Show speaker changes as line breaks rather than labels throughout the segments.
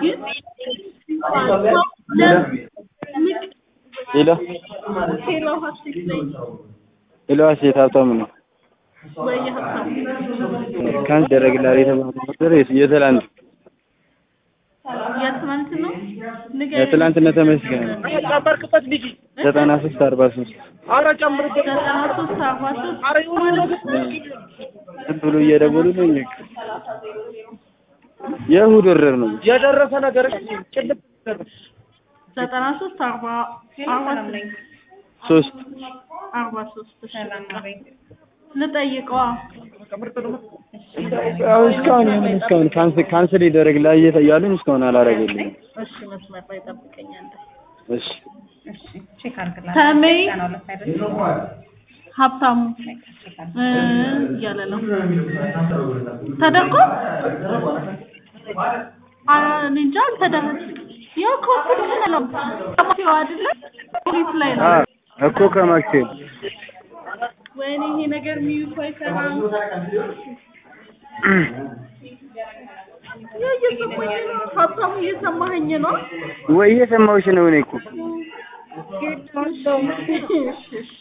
ግን
ሄሎ
ሄሎ ሀሴት ነኝ
ሄሎ ሀሴት ሀብታሙ ነው።
ወይ ሀብታሙ
ካንስ ደረግላል የተባለው ነበር የትላንት
የትናንት ነው ንገረኝ።
የትላንትና ተመስገን
ጨመርክበት ልጅ
ዘጠና ሶስት አርባ ሶስት
አረ ጨምርበት
ዘጠና ሶስት አርባ ሶስት
አረ የሆነ ነገር
ዝም ብሎ እየደወሉልኝ የእሑድ ወረር ነው።
የደረሰ ነገር ጭልጥ
ዘጠና ሶስት አርባ አርባ
ሶስት
አርባ ሶስት እሺ ልጠይቀዋ
አሁን እስካሁን የምን እስካሁን ካንስል ካንስል ይደረግልሃል እያሉኝ እስካሁን አላደረገልኝም።
እሺ መስመር ላይ ጠብቀኛለህ
እሺ
ተሜ ሀብታሙ እ እያለ ነው ተደርጎ አ እኔ እንጃ አልተደረገም። ያው ኮንፊደንስ ነው ማፊው አይደለ ፖሊስ ላይ ነው።
አ እኮ ከማክሴል
ወይኔ ይሄ ነገር ሚዩት አይሰራም። ያ እየሰማኝ ነው። ሀብታሙ እየሰማኸኝ ነው?
ወይ እየሰማሁሽ ነው እኔ እኮ
እሺ፣ እሺ።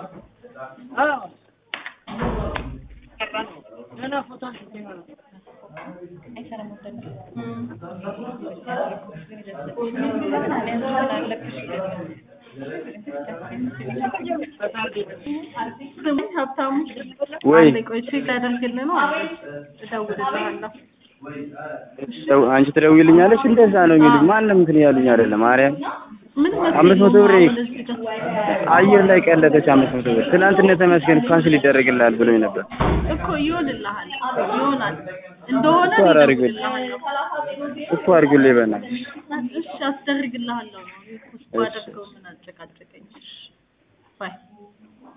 ስሙኝ ሀብታሙ
ወይ
አንዴ ቆይ ቼክ ላደርግልህ ነው አለ እደውልልሃለሁ
ደው- አንቺ ትደውይልኛለሽ እንደዛ ነው የሚሉኝ። ማንም እንትን ያሉኝ አይደለም። ማርያም
ምን
አምስት መቶ ብር
አሁን እዚህ ጋር?
አየር ላይ ቀለጠች። አምስት መቶ ብር ትናንትና ተመስገን ካንስል ይደረግልሃል ብሎኝ ነበር።
እኮ ይሆንልሃል ይሆናል እንደሆነ
እኮ አላደርግም።
እደውልልሃለሁ
እኮ አድርጉልኝ በእናትሽ።
እሺ አስደርግልሃለሁ ነው እኮ እሱ አደርገው ምን አጨቃጨቀኝ እሺ ባይ